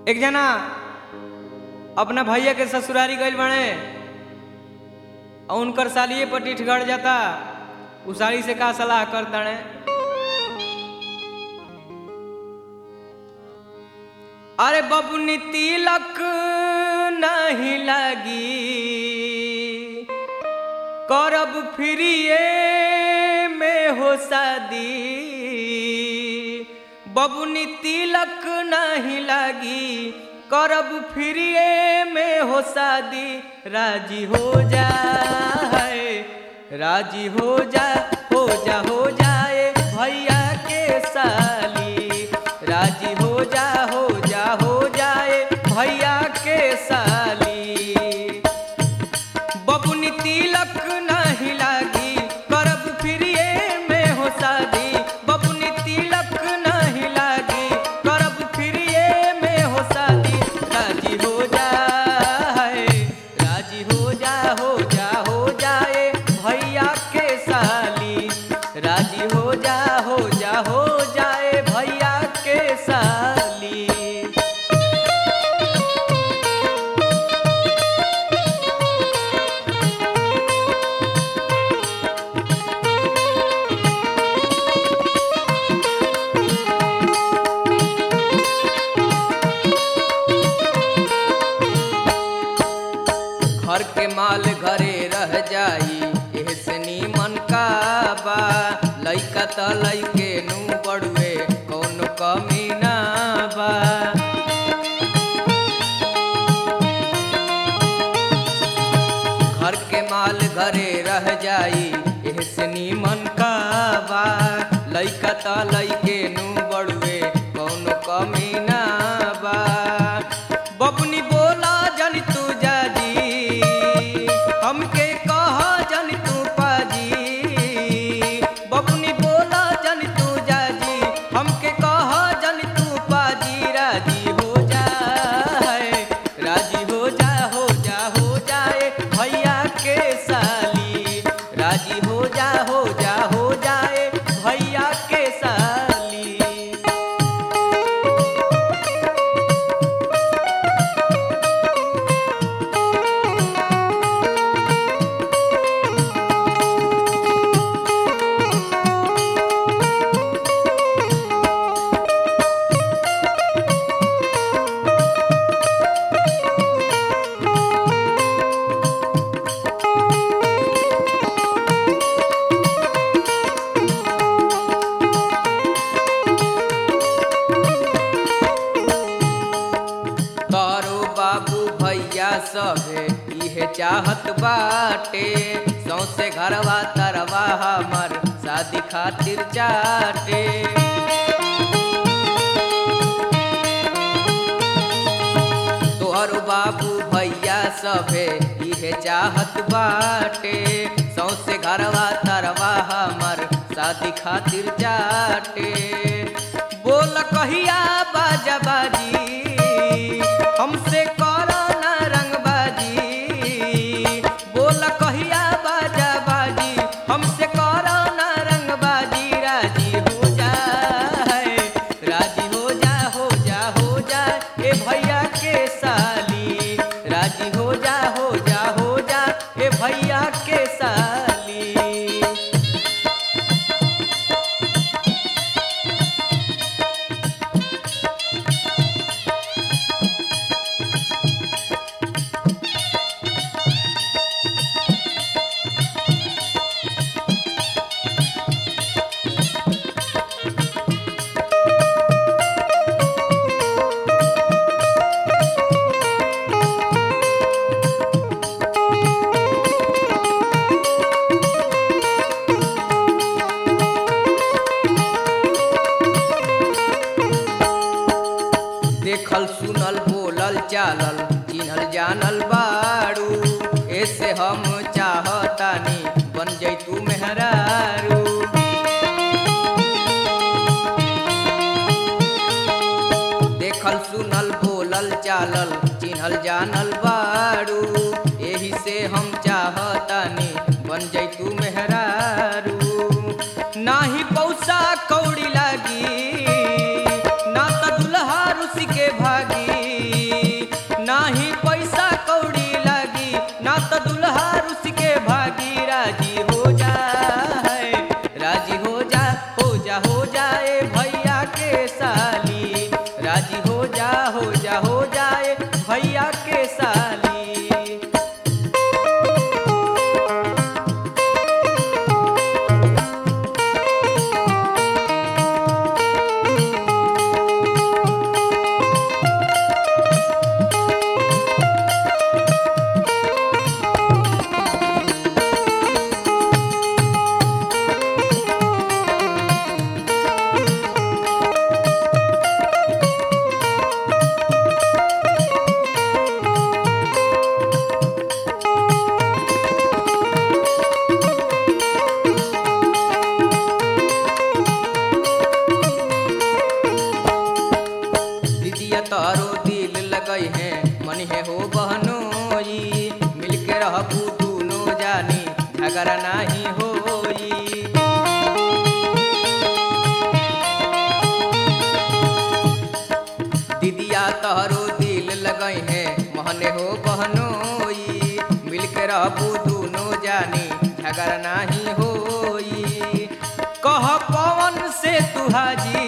एक जना अपना भैया के ससुरारी गइल बने और उनकर सालिए पर टीठ गड़ जाता उ साली से का सलाह कर तड़े अरे बबुनी तिलक नहीं लगी करब फ्रीए में हो शादी बबुनी तिलक नहीं लगी करब फ्रीए में हो शादी राजी हो जा राजी हो जा हो जा हो जाए भैया के साली राजी हो जा हो जा हो जाए भैया के साली बबुनी तिलक नहीं लागी करब फ्रीए में हो शादी बबुनी तिलक नहीं लागी करब फ्रीए में हो शादी राजी हो जा राजी हो जा हो जा हो जाए भैया के साली राजी हो जा हो जा हो जाए भैया के साली घर के माल घरे रह जाई एहसनी मन का बा लइका त लइके नु बड़ुए कौनो कमी ना बा घर के माल घरे रह जाई एहसनी मन का बा लइका त लइके नु बड़ुए कौनो कमी ना बा बबुनी बोला जन तू जाजी हमके कहा जन तू पाजी बबुनी बोला जन तू जाजी हमके कहा जन तू पाजी राजी हो जा राजी हो जा हो जा हो जाए भैया के साली राजी हो जा हो जा हो जाए भैया के साली तारो बाबू भैया सभे इहे चाहत बाटे सौसे घरवा तरवा हमर शादी खातिर चाटे तोहर बाबू भैया सभे इहे चाहत बाटे सौसे घरवा तरवा हमर शादी खातिर चाटे बोल कहिया बाजा बाजी हमसे करो ना रंगबाजी बोल कहिया बाजा बाजी हमसे करो ना रंगबाजी राजी हो जा राजी हो जा हो जा हो जा ए भैया के साली राजी हो जा हो जा हो जा ए भैया के साली देखल सुनल बोलल चालल चिन्हल जानल बाड़ू ऐसे हम चाहतानी बन जैतू मेहरारू देखल सुनल बोलल चालल चिन्हल जानल बाड़ू एही से हम चाहतानी बन जैतू मेहरारू नाही पैसा कौड़ी लागी ना त दुल्हा रुसी के भागी तारो दिल लगई है मन है हो बहनोई मिलके रहबू दूनो जानी झगड़ा नाही होई दीदिया तहरो दिल लगई है महने हो बहनोई मिलके रहबू दूनो जानी झगड़ा नाही होई कह पवन से तू हाजी